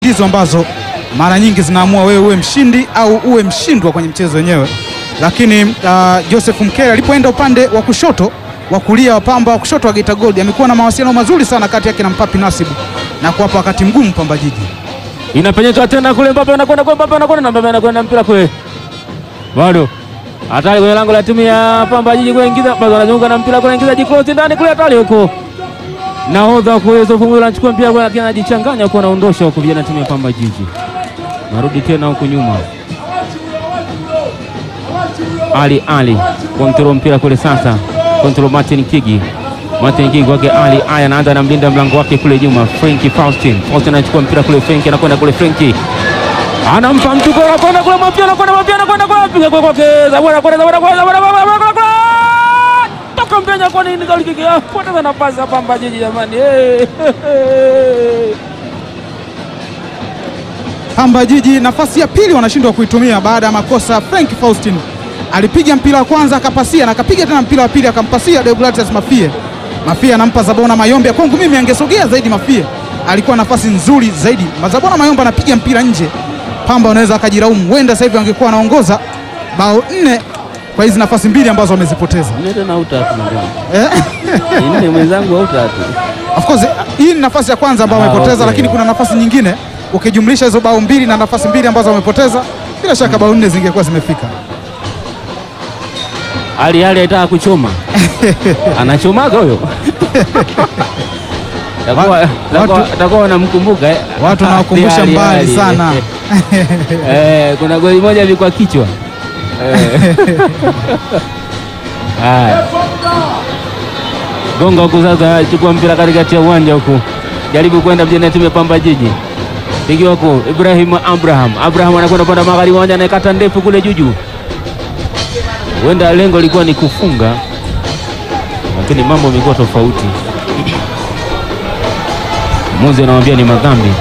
ndizo ambazo mara nyingi zinaamua wewe uwe mshindi au uwe mshindwa kwenye mchezo wenyewe. Lakini uh, Joseph Mkele alipoenda upande wa kushoto wa kulia wa Pamba wa kushoto wa Geita Gold amekuwa na mawasiliano mazuri sana kati yake na Mpapi Nasibu na kuwapa wakati mgumu Pamba Jiji. Inapenyeka tena kule, Mbappe anakwenda kwa Mbappe anakwenda na Mbappe anakwenda mpira kule, bado hatari kwenye lango la timu ya Pamba Jiji kuingiza, bado anazunguka na mpira kule, ingiza jikrosi ndani kule, hatari huko, nahodha kuweza kumwona anachukua mpira kule, lakini anajichanganya huko, anaondosha huko, vijana timu ya Pamba Jiji narudi tena huko nyuma. Ali Ali kontrol mpira kule sasa, kontrol Martin Kigi Martin Kigi kwake Ali Aya anaanza na mlinda mlango wake kule nyuma, Frenki Faustin. Faustin anachukua mpira kule, Frenki anakwenda kule, Frenki anampa mtu kwa anakwenda kule, mapia anakwenda, mapia anakwenda kule, piga kwa kwake, Zabora anakwenda, Zabora anakwenda, Zabora anakwenda toka mpenya, kwa nini goli kiki? Ah, poteza nafasi hapa Pamba Jiji jamani, eh Pamba Jiji nafasi ya pili wanashindwa kuitumia baada ya makosa. Frank Faustin alipiga mpira wa kwanza akapasia na akapiga tena mpira wa pili akampasia Deogratias Mafie. Mafie anampa Zabona Mayombe. Kwangu mimi angesogea zaidi Mafie, alikuwa nafasi nzuri zaidi. Zabona Mayombe anapiga mpira nje, Pamba wanaweza akajiraumu, huenda sasa hivi angekuwa anaongoza bao nne kwa hizi nafasi mbili ambazo wamezipoteza. nne tena au tatu mwenzangu, Eh? nne mwenzangu au tatu Of course hii ni nafasi ya kwanza ambayo Ah, wamepoteza, okay. lakini kuna nafasi nyingine ukijumlisha hizo bao mbili na nafasi mbili ambazo wamepoteza, bila shaka bao nne zingekuwa zimefika. Ali Ali aitaka kuchoma anachomaga huyo Takuwa- takuwa- watu- takuwa wanamkumbuka eh. Watu nawakumbusha Ali, mbali Ali. sana. Eh, kuna goli moja ilikuwa kichwa Eh. Haya, gonga huku sasa, chukua mpira katikati ya uwanja huku, jaribu kwenda mjini ya timu ya Pamba Jiji, pigiwa huku Ibrahim Abraham. Abraham anakwenda upande wa magharibi uwanja, anaekata ndefu kule juju, huenda lengo lilikuwa ni kufunga, lakini mambo yamekuwa tofauti. Muzi anamwambia ni madhambi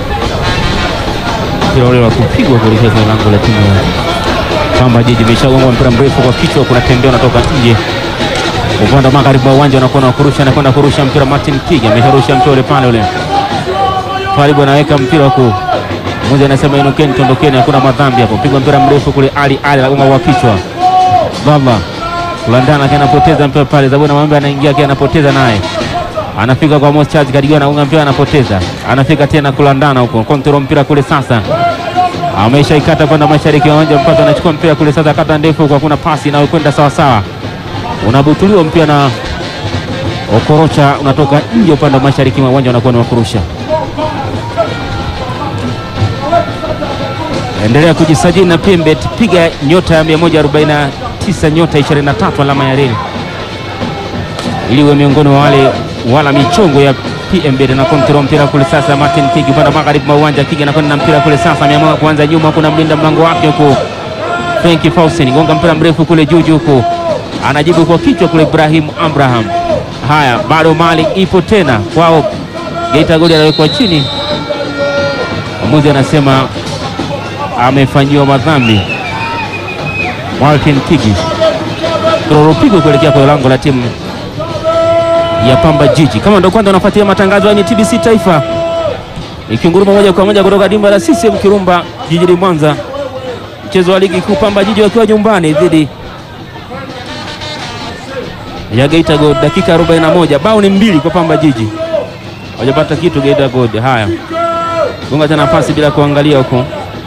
mpira ule wa kupigwa kuelekea kwenye lango la timu ya Pamba Jiji. Imeshagonga mpira mrefu kwa kichwa, kuna tembea unatoka nje upande wa magharibi wa uwanja, unakuwa na kurusha, anakwenda kurusha mpira. Martin Kigi amesharusha mpira ule pale ule karibu, anaweka mpira huku, mmoja anasema inukeni, tondokeni, hakuna madhambi hapo. Pigwa mpira mrefu kule, Ali Ali anagonga kwa kichwa, baba kulandana, akiwa anapoteza mpira pale. Zabona Mambe anaingia, akiwa anapoteza naye anafika kwa Amos Charles Kadigo, anaunga mpira, anapoteza, anafika tena kulandana huko, kontrol mpira kule sasa amesha ikata kwenda mashariki ya uwanja mpaka anachukua mpira kule sasa, kata ndefu kwa kuna pasi inayokwenda sawa sawa, unabutuliwa mpira na Okorocha, unatoka nje upande wa mashariki mwa uwanja, unakuwa ni wa kurusha. Endelea kujisajili na PMBet, piga nyota ya 149 nyota 23 alama ya reli ili uwe miongoni wa wale wala michongo ya PMBet na kontrol mpira kule sasa. Martin Kigi upande wa magharibi mwa uwanja, Kigi anakwenda na mpira kule sasa, ameamua kuanza nyuma, kuna mlinda mlango wake huko Frenki Faustin, gonga mpira mrefu kule juu juu huko, anajibu kwa kichwa kule Ibrahim Abraham. Haya, bado mali ipo tena kwao, Geita Gold anawekwa chini, mwamuzi anasema amefanyiwa madhambi. Martin Kigi tororopigo kuelekea kwenye lango la timu ya Pamba Jiji. Kama ndo kwanza unafuatilia matangazo haya, ni TBC Taifa ikinguruma moja kwa moja kutoka dimba la CCM Kirumba jijini Mwanza, mchezo wa ligi kuu, Pamba Jiji wakiwa nyumbani dhidi ya Geita Gold. Dakika 41, bao ni mbili kwa Pamba Jiji, hawajapata kitu Geita Gold. Haya, gonga tena pasi bila kuangalia huko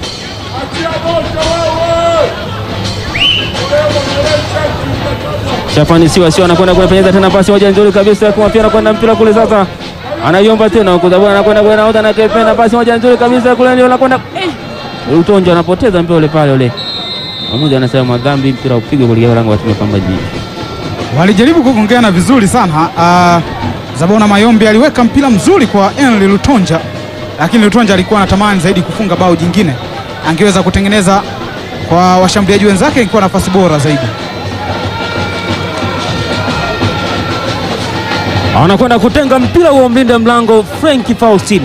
Shafani siwa sio anakwenda kupenyeza tena pasi moja nzuri kabisa kwa pia anakwenda mpira kule sasa. Anaiomba tena huko Zabona anakwenda kwa nahodha na kependa pasi moja nzuri kabisa kule ndio anakwenda eh. Utonja anapoteza mpira ule pale ule. Mmoja anasema madhambi mpira upigwe kuelekea lango la timu ya Pamba Jiji. Walijaribu kugongeana vizuri sana. Uh, Zabona Mayombe aliweka mpira mzuri kwa Henry Lutonja, lakini Lutonja alikuwa anatamani zaidi kufunga bao jingine, angeweza kutengeneza kwa washambuliaji wenzake, ilikuwa nafasi bora zaidi. Anakwenda kutenga mpira huo mlinda mlango Frank Faustin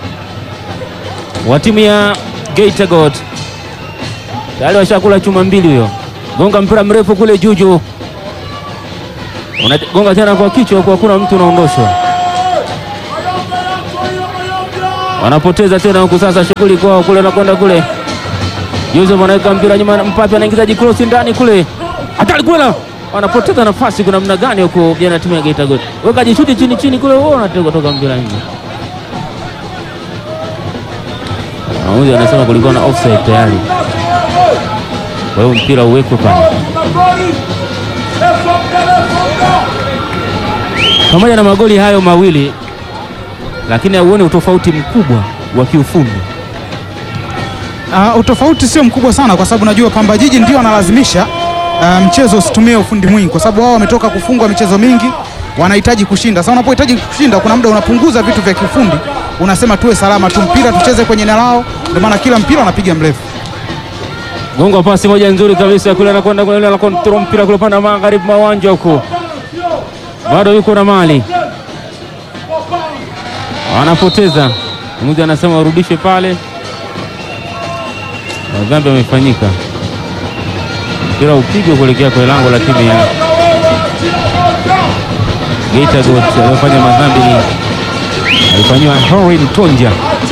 wa timu ya Geita Gold. Tayari washakula chuma mbili huyo. Gonga mpira mrefu kule juju. Unagonga tena kwa kichwa kwa kuna mtu unaondoshwa. wanapoteza tena huku sasa, shughuli kwao kule, anakwenda kule. Joseph anaweka mpira nyuma, Mpape anaingiza cross ndani kule, hatari kule, wanapoteza nafasi. Kuna namna gani huko jana timu ya Geita Gold, weka jishuti chini chini kule, wao wanatoka toka mpira nje. Mwamuzi anasema kulikuwa na offside tayari, kwa hiyo mpira uwekwe pale. Pamoja na magoli hayo mawili, lakini hauoni utofauti mkubwa wa kiufundi. Uh, utofauti sio mkubwa sana kwa sababu najua Pamba Jiji ndio wanalazimisha uh, mchezo usitumie ufundi mwingi, kwa sababu wao wametoka kufungwa michezo mingi, wanahitaji kushinda. Sasa unapohitaji kushinda, kuna muda unapunguza vitu vya kiufundi, unasema tuwe salama tu, mpira tucheze kwenye eneo lao, ndio maana kila mpira wanapiga mrefu. Gongo pasi moja nzuri kabisa kule, anakwenda kule, ana control mpira kule pande magharibi mwa uwanja huko, bado yuko na mali, anapoteza. Mwamuzi anasema warudishe pale, na dhambi amefanyika, mpira upigwe kuelekea kwa lango la timu ya Geita Gold. Aliyofanya madhambi ni alifanyiwa Horin Tonja.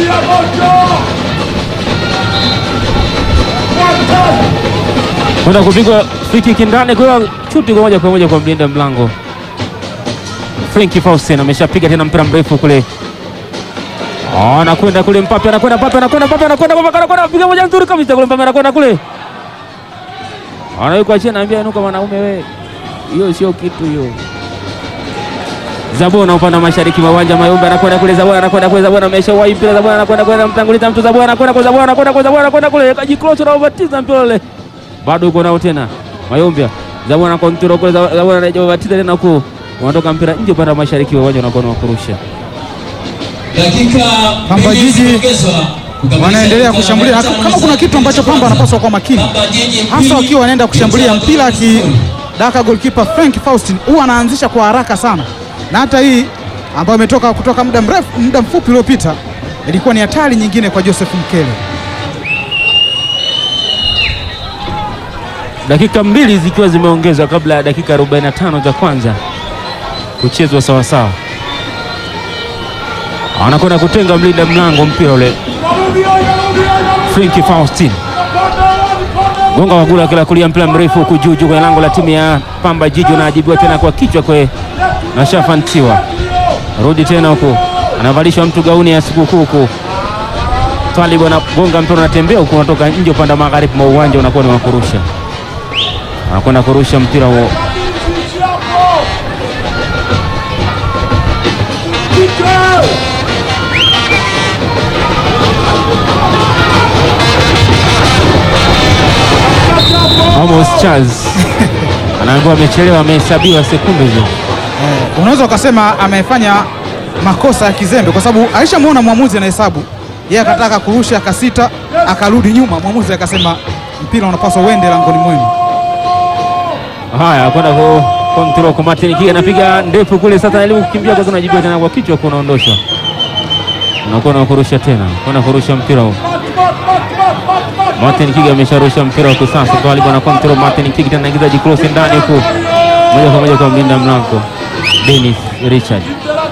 kwenda kupigwa free kick ndani kwa shuti kwa moja kwa moja kwa mlinda mlango Frankie Faustin ameshapiga tena mpira mrefu kule, anakwenda kule Mpape, anakwenda Mpape, anakwenda Mpape, anakwenda Mpape, anakwenda piga moja nzuri kabisa kule Mpape, anakwenda kule, anawekwa chini, anaambia inuka mwanaume we, hiyo sio kitu hiyo. Zabona upande wa mashariki mwa uwanja Mayumba anakwenda kule, Zabona anakwenda kule, Zabona ameshawahi mpira, Zabona anakwenda kule, mtanguliza mtu, Zabona anakwenda kule, Zabona anakwenda kule, Zabona anakwenda kule, kajiklocha na ubatiza mpira ule bado uko nao tena Mayombia Zabona kontrol kule, Zabona anajibatiza tena huko, unatoka mpira nje upande wa mashariki wa uwanja unakuwa wa kurusha. Dakika Pamba mbili Jiji zimeongezwa kukamilisha wanaendelea mchezo kushambulia. wa Kama kuna kitu ambacho Pamba wanapaswa kuwa makini, Pamba Jiji hasa mbili, wakiwa wanaenda kushambulia Geita mpira Gold sifuri. akidaka goalkeeper Frank Faustin huwa anaanzisha kwa haraka sana, na hata hii ambayo imetoka kutoka muda mrefu muda mfupi uliopita ilikuwa ni hatari nyingine kwa Joseph Mkele. Dakika mbili zikiwa zimeongezwa kabla ya dakika 45 za kwanza kuchezwa sawasawa, anakwenda kutenga mlinda mlango mpira ule Frankie Faustin gonga wagula kila kulia mpira mrefu huku juu juu kwenye lango la timu ya Pamba Jiji, unaajibiwa tena kwa kichwa kwe na shafantiwa rudi tena huku, anavalishwa mtu gauni ya sikukuu huku. Twalibu anagonga mpira unatembea huku, unatoka nje upande wa magharibi mwa uwanja, unakuwa ni wa kurusha, anakwenda kurusha mpira huo. Amos Charles anaambiwa amechelewa, amehesabiwa sekunde hizo. Eh, unaweza ukasema amefanya makosa ya kizembe kwa sababu alishamwona mwamuzi anahesabu, yeye akataka kurusha, akasita, akarudi nyuma, mwamuzi akasema mpira unapaswa uende langoni mwenu. Haya, kwenda ku control kwa Martin Kiga anapiga ndefu kule, sasa anajaribu kukimbia kwa kunajibiwa tena kwa kichwa, kunaondoshwa, unakuwa na kurusha tena, kwenda kurusha mpira huu. Martin Kiga amesharusha mpira huko sasa, kwa alikuwa na control. Martin Kiga tena anaingiza jikross ndani huko, moja kwa moja kwa mlinda mlango Dennis Richard,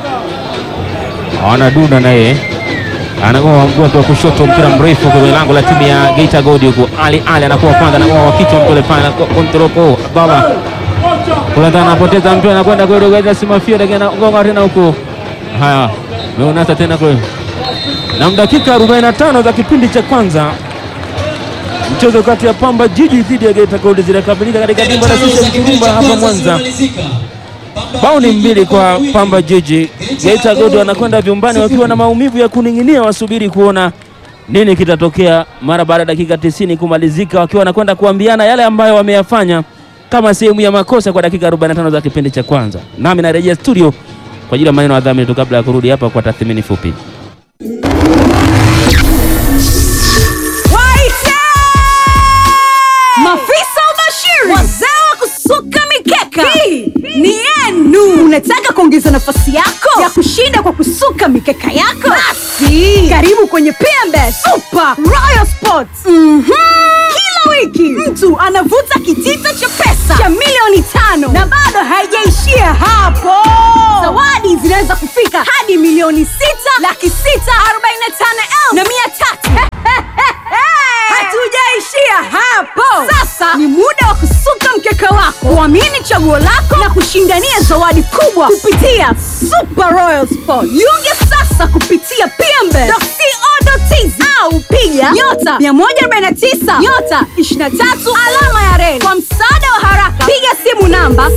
anadunda naye anagoa mguu wake wa kushoto, mpira mrefu kwenye lango la timu ya Geita Gold huko. Ali Ali anakuwa kwanza, anagoa wa kichwa mpole pale, control kwa Abdalla Kulanda anapoteza mpira anakwenda kwa Rogeza Simafia lakini anagonga tena huko. Haya, meunasa tena kule. Na dakika 45 za kipindi cha kwanza mchezo kati ya Pamba Jiji dhidi ya Geita Gold zinakamilika katika dimba la sisi Kirumba hapa Mwanza. Bao ni mbili kwa Pamba Jiji. Geita Gold wanakwenda vyumbani wakiwa na maumivu ya kuning'inia, wasubiri kuona nini kitatokea mara baada ya dakika 90 kumalizika, wakiwa wanakwenda kuambiana yale ambayo wameyafanya kama sehemu ya makosa kwa dakika 45 za kipindi cha kwanza. Nami narejea studio kwa ajili ya maneno ya dhamini tu kabla ya kurudi hapa kwa tathmini fupi. Waite! Mafisa ubashiri, wazee wa kusuka mikeka, hii ni yenu. Unataka kuongeza nafasi yako ya kushinda kwa kusuka mikeka yako? Basi karibu kwenye PMBet Super Royal Sports. Mhm. Kila wiki mtu anavuta kitita cha pesa cha milioni tano na bado haijaishia hapo. Zawadi zinaweza kufika hadi milioni sita laki sita arobaini na tano kuamini chaguo lako na kushindania zawadi kubwa kupitia Super Royal Sport. Jiunge sasa kupitia pmbe.co.tz au piga nyota 149 nyota 23 alama ya reli. Kwa msaada wa haraka, piga simu namba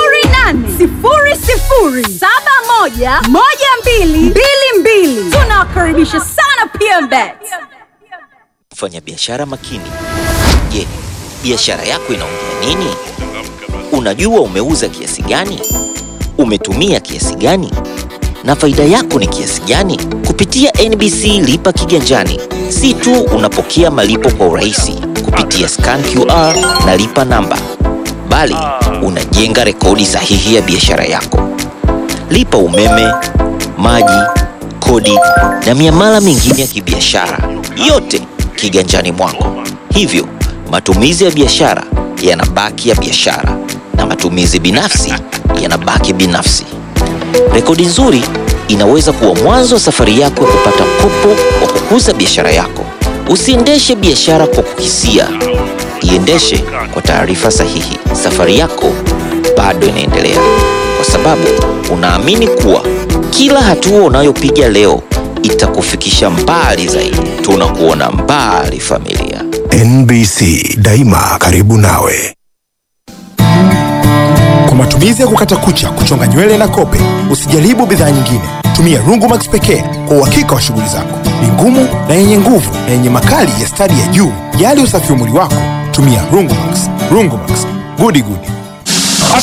0800711222. Tunawakaribisha sana PMBet. Mfanyabiashara makini. Je, biashara yako inaongea nini? Unajua umeuza kiasi gani? Umetumia kiasi gani? Na faida yako ni kiasi gani? Kupitia NBC Lipa Kiganjani, si tu unapokea malipo kwa urahisi kupitia scan QR na lipa namba, bali unajenga rekodi sahihi ya biashara yako. Lipa umeme, maji, kodi na miamala mingine ya kibiashara, yote kiganjani mwako. Hivyo matumizi ya biashara yanabaki ya biashara na matumizi binafsi yanabaki binafsi. Rekodi nzuri inaweza kuwa mwanzo wa safari yako ya kupata mkopo wa kukuza biashara yako. Usiendeshe biashara kwa kukisia, iendeshe kwa taarifa sahihi. Safari yako bado inaendelea, kwa sababu unaamini kuwa kila hatua unayopiga leo itakufikisha mbali zaidi. Tunakuona mbali, familia. NBC daima karibu nawe. Kwa matumizi ya kukata kucha, kuchonga nywele na kope, usijaribu bidhaa nyingine. Tumia Rungumax pekee kwa uhakika wa shughuli zako. Ni ngumu na yenye nguvu na yenye makali ya stadi ya juu. Jali usafi wa mwili wako, tumia Rungumax. Rungumax, gudi gudi.